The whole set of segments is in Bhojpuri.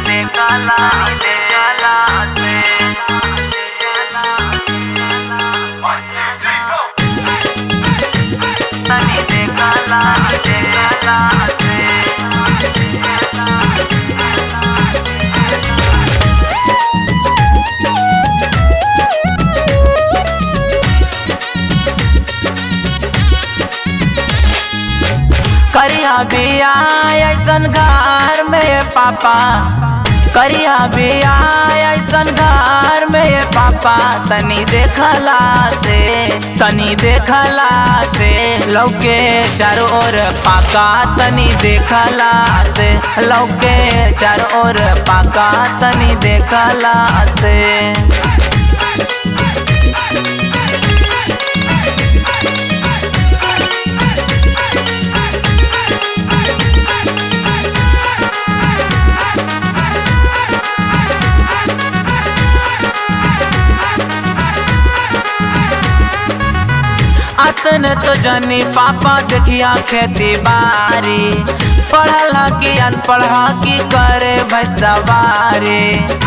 देखला देखला से तनी देखला देखला से करिया बिया ऐसन घर में पापा करिया बिया ऐसन घर में पापा तनी देखला से तनी देखला से लौके चारों ओर पाका तनी देखला से लौके चारों ओर पाका तनी देखला से अतन तो जनी पापा देखिया खेती बारी पढ़ला की अनपढ़ा की करे भैसवारी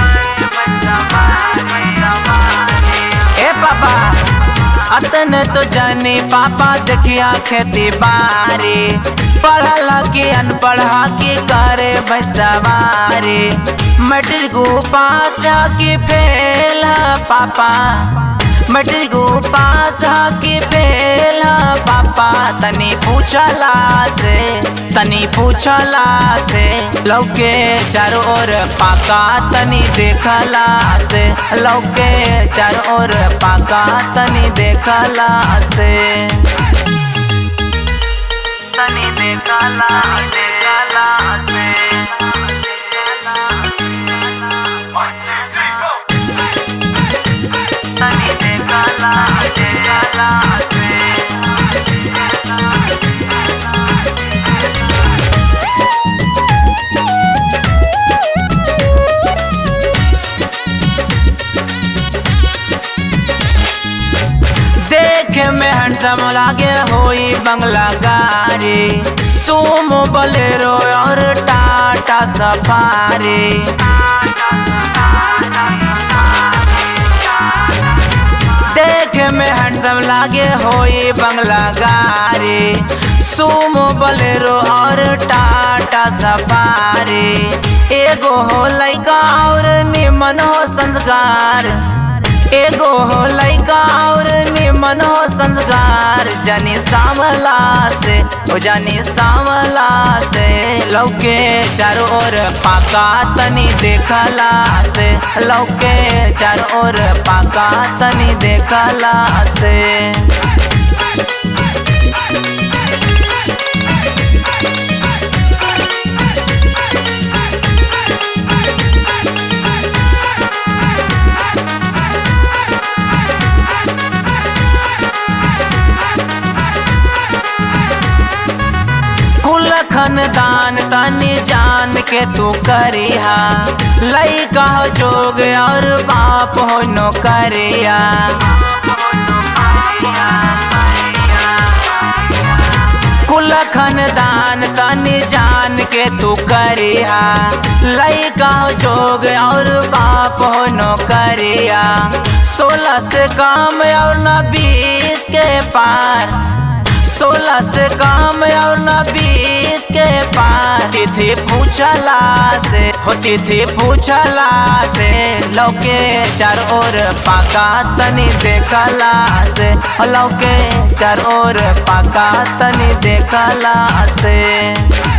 ए पापा अतन तो जनी पापा देखिया खेती बारी पढ़ला की अनपढ़ा की करे भैसवारी मैट्रिक पास की फेल पापा मैट्रिक पास की फेल पापा तनी पूछला से तनी पूछला से लौके चारों ओर पाका तनी देखला से लौके चारों ओर पाका तनी देखला से तनी देखला देखला से तनी देखला देखला से देखे में हैंडसम लागे होई बंगला गाड़ी सुमो बलेरो और टाटा सफारी देखे में हैंडसम लागे होई बंगला गाड़ी सुमो बलेरो और टाटा सफारी एगो हो लइका और निमन हो संस्कार एगो हो लइका और निमन हो संस्कार जानी सावला से ओ जानी सावला से लौके चारों ओर पाका तनी देखला से लौके चारों ओर पाका तनी देखला से कुल खानदान तनी जान के तू करिहा लइका हो जोग और बाप हो नौकरिया कुल खानदान तनी जान के तू करिहा लइका हो जोग और बाप हो नौकरिया सोलह से काम और न बीस के पार सोलह से काम और न बीस के पार तिथि पूछला से हो तिथि पूछला से लौके चार ओर पाका तनी देखला से हो लौके चार ओर पाका तनी देखला से